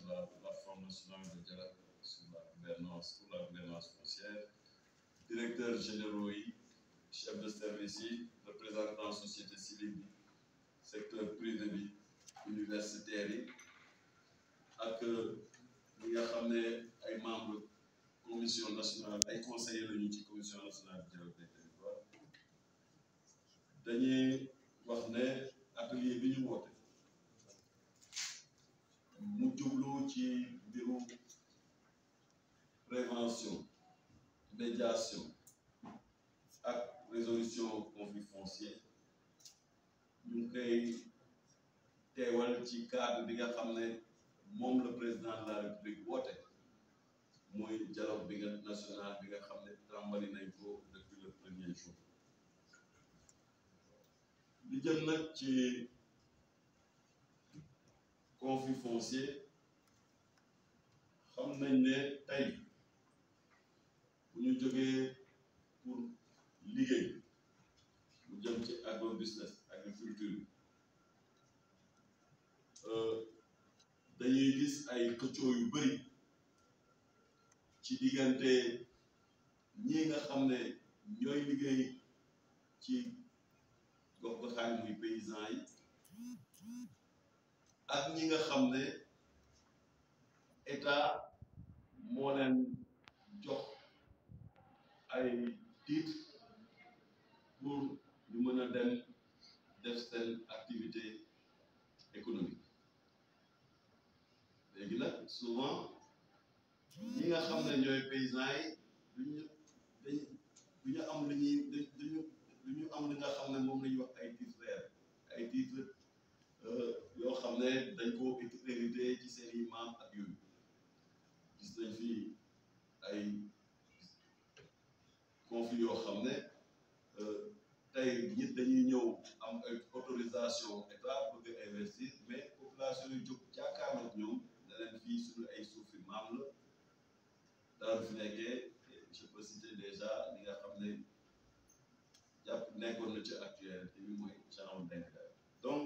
de la plateforme nationale de dialogue sur la gouvernance pour la gouvernance foncière directeur généraux yi chef de service yi représentant société civile bi secteur privé bi universitaires yi ak ñi nga xam ne ay membres commission nationale ay conseillers lañu ci commission nationale du dialogue des territoires dañuy wax ne atelier bi ñu woote mu jublu ci mbiru prévention médiation ak résolution conflit foncier ñu ngi koy teewal ci cadre bi nga xam ne moom le président de la république woote mooy dialogue bi nga national bi nga xam ne tàmbali nañ ko depuis le premier jour li jëm nag ci conflit foncier xam nañ ne tey bu ñu jógee pour liggéey lu jëm ci agro business agriculture dañuy gis ay xëccoo yu bëri ci diggante ñi nga xam ne ñooy liggéey ci gox goxaan muy paysan yi ak ñi nga xam ne état moo leen jox ay titre pour ñu mën a dem def seen activité économique léegi nag souvent ñi nga xam ne ñooy paysans yi duñu dañ du ñu am lu ñuy duñu du ñu am li nga xam ne moom la ñuy wax ay titres réels ay titres yoo xam ne dañ ko hérité ci seen i maam ak yooyu gis nañ fi ay conflit yoo xam ne tey nit dañuy ñëw am ay autorisation état bëgg a investir mais population yi jóg jàkkaarloog ñoom ne leen fii suñu ay suufi maam la daal fi nekkee je peux citer déjà li nga xam ne jàpp nekkoon na ci actualité bi mooy genre denk donc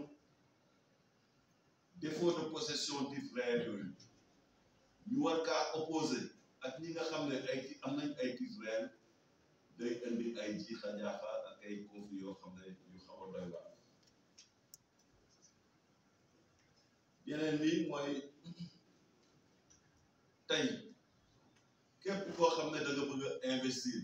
défaut de possession titres réels yooyu ñu war kaa opposé ak ñi nga xam ne ay am nañ ay titres réels day indi ay jiixa jaaxa ak ay conflits yoo xam ne yu xaw a doy waar yeneen lii mooy tey képp koo xam ne da nga bëgg a investir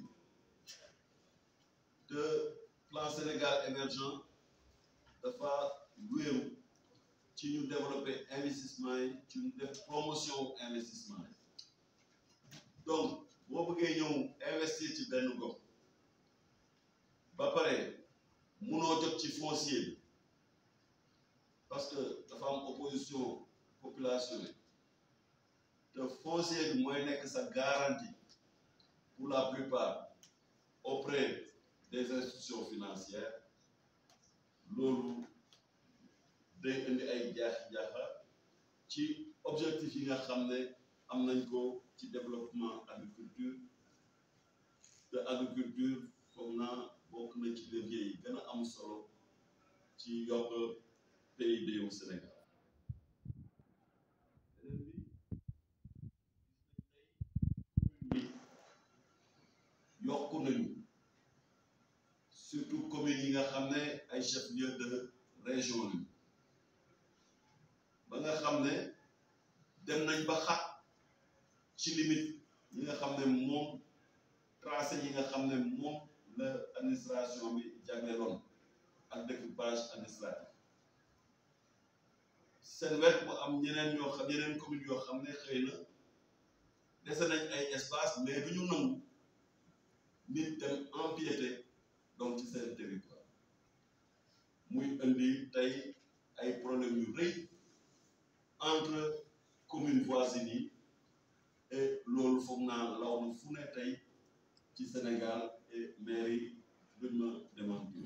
te plan Sénégal émergent dafa wéeru ci ñu développer investissement yi ci ñu def promotion investissement yi donc boo bëggee ñëw investir ci benn gox ba pare munoo jot ci foncier bi parce que dafa am opposition population yi te foncier bi mooy nekk sa garantie pour la plupart auprès des institutions financières loolu day indi ay jaaxi jaaxa ci objectif yi nga xam ne am nañ ko ci développement agriculture te agriculture foog naa bokk na ci levier yi gën a am solo ci yokk PIB wu Sénégal beneen bi gis nañ tey yokku nañu surtout communes yi nga xam ne ay chef-lieu de région lañu ba nga xam ne dem nañ ba xat ci limite yi nga xam ne moom tracé yi nga xam ne moom la administration bi jagleeloon ak découpage administratif seen wet mu am ñeneen ñoo xam yeneen communes yoo xam ne xëy na dese nañ ay espace mais du ñu nangu nit dem empiéter donc ci seen territoire muy indi tey ay problèmes yu rëy entre communes voisines yi et loolu foog naa law na fu ne tey ci Sénégal et mairie duñ ma démentir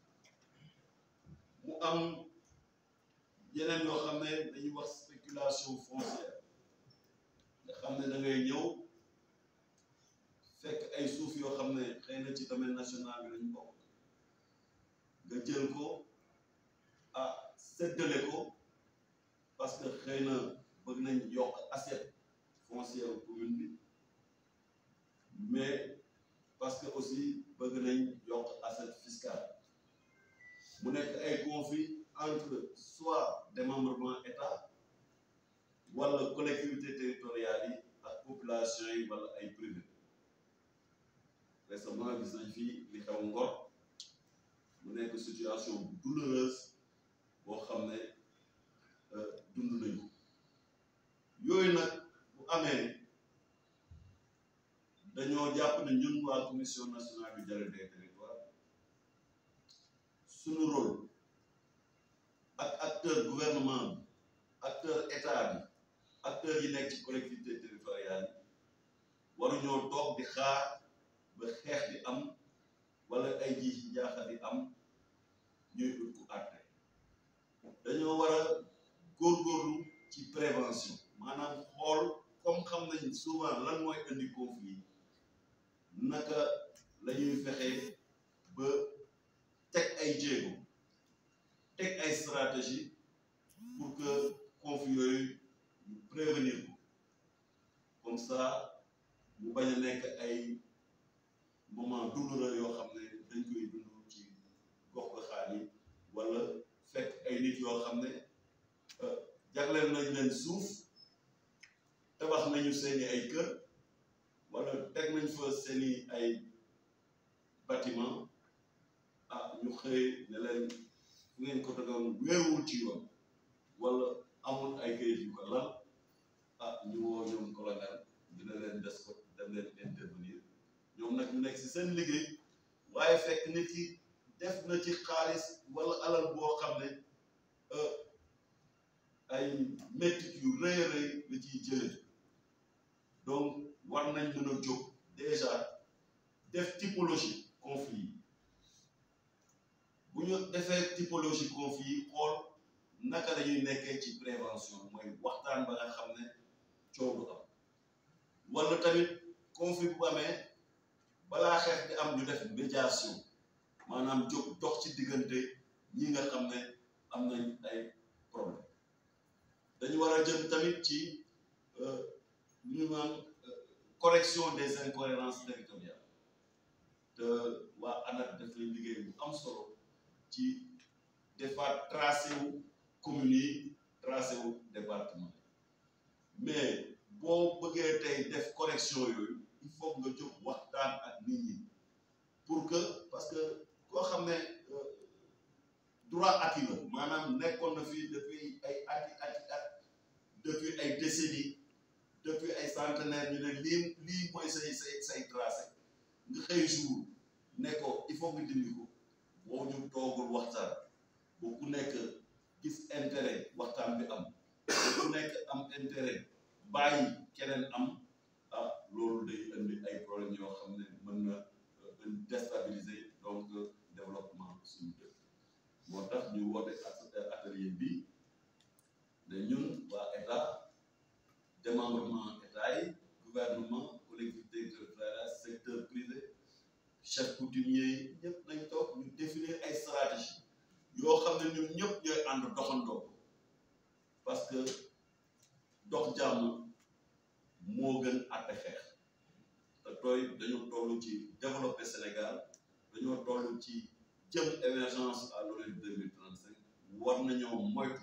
mu am yeneen yoo xam ne dañuy wax spéculation foncière nga xam ne da ngay ñëw fekk ay suuf yoo xam ne xëy na ci domaine national bi lañ bokk nga jël ko ah séddale ko parce que xëy na bëgg nañ yokk assiette foncière commune bi mais parce que aussi bëgg nañ yokk assiette fiscale mu nekk ay conflit entre soit démembrement état wala collectivité territoriale yi ak population yi wala ay privé récemment gis nañ fii li xew Ngor mu nekk situation bu douloureuse boo xam ne dund nañu yooyu nag bu amee dañoo jàpp ne ñun waa commission nationale du dialogue des territoires suñu rôle ak acteur gouvernement bi acteur état bi acteurs yi nekk ci collectivité territoriale yi waruñoo toog di xaar ba xeex di am wala ay ji ci jaaxa di am ñuy ut ku àtte dañoo war a góorgóorlu ci prévention maanaam xool comme xam nañ souvent lan mooy indi conflit naka la ñuy fexee ba teg ay jéego teg ay stratégie pour que conflit yooyu ñu prévenir ko comme ça mu bañ a nekk ay moment douloureux yoo xam ne dañ koy dund ci gox goxaan yi wala fekk ay nit yoo xam ne jagleel nañ leen suuf tabax nañu seeni ay kër wala teg nañ fa seeni ay bâtiment ah ñu xëy ne leen fu ngeen ko tegoon wéeruwul ci yoon wala amul ay kayit yu ko lal ah ñu woo ñoom colonel dina leen des ko dem leen intervenir ñoom nag ñu nekk ci seen liggéey waaye fekk nit ki def na ci xaalis wala alal boo xam ne ay métit yu rëy a rëy la ciy jëlee donc war nañ mën a jóg déjà def typologie conflit yi bu ñu defee typologie conflit yi xool naka la ñuy nekkee ci prévention mooy waxtaan ba nga xam ne coow du am wala tamit conflit bu amee balaa xeex di am ñu def médiation maanaam jóg dox ci diggante ñi nga xam ne am nañ ay problème dañu war a jëm tamit ci lu ñu naan correction des incohérences territoriales te waa ANAT def nañ liggéey bu am solo ci defaat tracé wu communes yi tracé wu département mais boo bëggee tey def correction yooyu il faut nga jóg waxtaan ak nit ñi pour que parce que koo xam ne droit acquis la maanaam nekkoon na fii depuis ay ati ati at depuis ay décennies depuis ay centenaires ñu ne lii lii mooy say say say tracé nga xëy jour ne ko il faut nga dindi ko boo ñu toogul waxtaan ba ku nekk gis intérêt waxtaan bi am ba ku nekk am intérêt bàyyi keneen am ah loolu day indi ay problèmes yoo xam ne mën na déstabiliser donc développement suñu dëkk moo tax ñu woote atelier bi ne ñun waa état démembrement état yi gouvernement collectivité territoriale secteur privé chef coutumier yi ñëpp nañ toog ñu définir ay stratégie yoo xam ne ñun ñëpp ñooy ànd doxandoo parce que dox jàmm moo gën àtte xeex te tooy dañu toll ci développer Sénégal dañoo toll ci jëm émergence à l'horizon deux mille trente cinq war nañoo moytu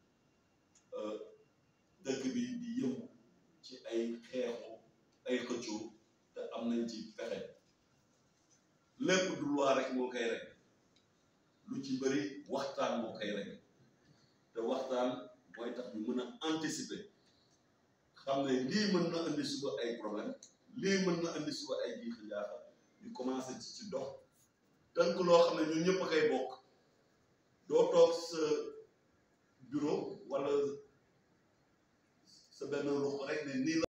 dëkk bi di yëngu ci ay xeexu ay xëccoo te am nañ ci pexe lépp du loi rek moo koy rek lu ci bëri waxtaan moo koy rek te waxtaan mooy tax ñu mën a anticiper xam ne lii mën na indi suba ay problème lii mën na indi suba ay jiixi jaaxa ñu commencé ci ci dox tënk loo xam ne ñun ñëpp a koy bokk doo toog sa bureau wala sa benn ruq rek ne nii la